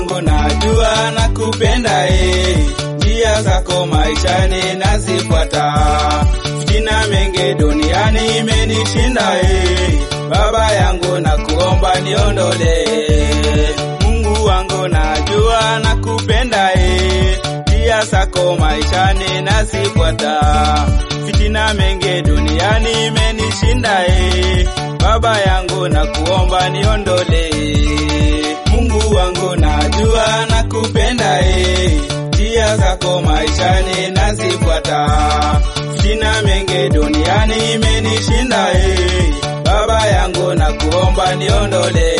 wangu najua na kupenda e, njia zako maishani nazifuata. Fitina mengi duniani imenishinda e, Baba yangu na kuomba niondole. Mungu wangu najua na kupenda e, njia zako maishani nazifuata. Fitina mengi duniani imenishinda e, Baba yangu na kuomba niondole. Mungu wangu najua na kupenda e, njia zako maishani nazifuata. Fitina mengi duniani imenishinda e, Baba yangu na kuomba niondole.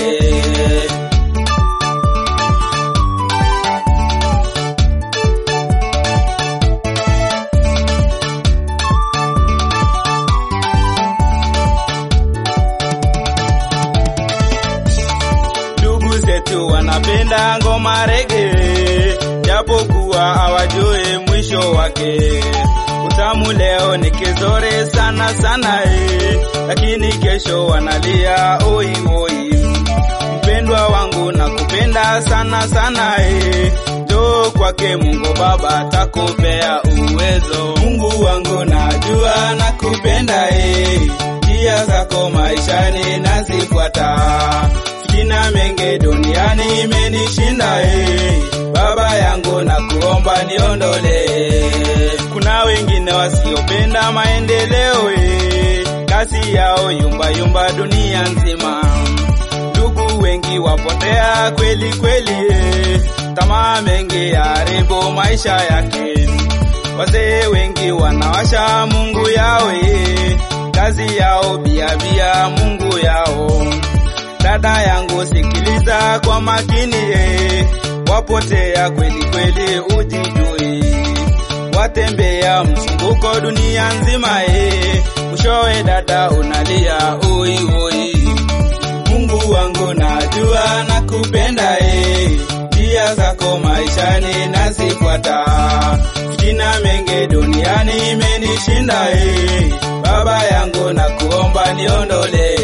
Ndugu zetu wanapenda ngoma rege, japokuwa hawajui mwisho wake. Utamu leo ni kizore sana sana eh, lakini kesho wanalia oi oi. Mpendwa wangu na kupenda sana sana eh, njoo kwake Mungu Baba atakupea uwezo. Mungu wangu najua na kupenda eh, njia zako maishani nazifuata. Fitina mengi duniani imenishinda eh, Baba yangu na kuomba niondole. Kuna wengine wasiopenda maendeleo eh, kasi yao yumba yumba dunia nzima. Ndugu wengi wapotea kweli kweli eh, tamaa mengi haribu maisha yake. Wazee wengi wanawasha Mungu yao eh, kazi yao biabia Mungu yao. Dada yangu sikiliza kwa makini eh, wapotea kweli kweli ujijui, watembea mzunguko dunia nzima eh, mwishowe dada unalia oi oi. Mungu wangu najua na kupenda eh, njia zako maishani nazifuata. Fitina mengi duniani imenishinda eh, Baba yangu na kuomba niondole.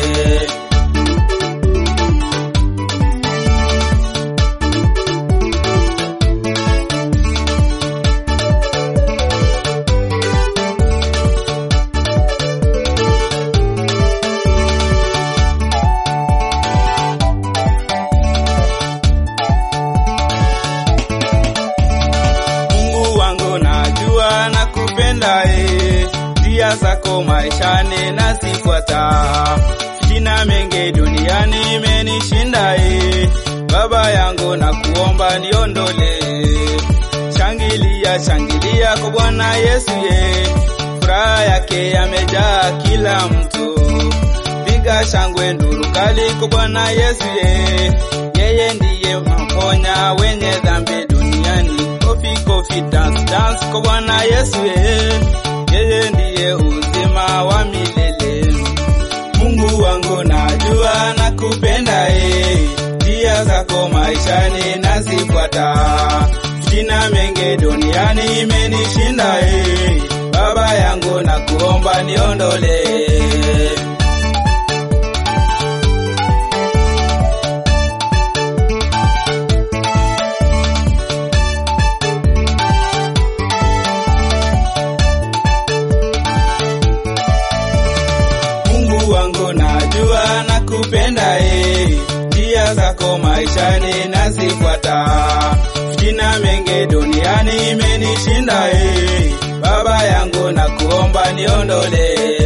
Mungu wangu najua na kupenda e, njia zako maishani nazifuata. Fitina mengi duniani imenishinda e, Baba yangu na kuomba niondole. Shangilia, shangilia kwa Bwana Yesu ye, furaha yake yamejaa kila mtu. Piga shangwe nduru kali kwa Bwana Yesu ye, yeye ndiye mponya wenye dhambi duniani. Kofi kofi dance dance kwa Bwana Yesu ye, yeye ndiye uzima wa milele. Mungu wangu najua na kupenda e, njia zako maishani nazifuata. Fitina mengi duniani imenishinda e, Baba yangu na kuomba niondole. Mungu wangu najua na kupenda e, njia zako maishani nazifuata. Fitina mengi duniani imenishinda e, Baba yangu na kuomba niondole.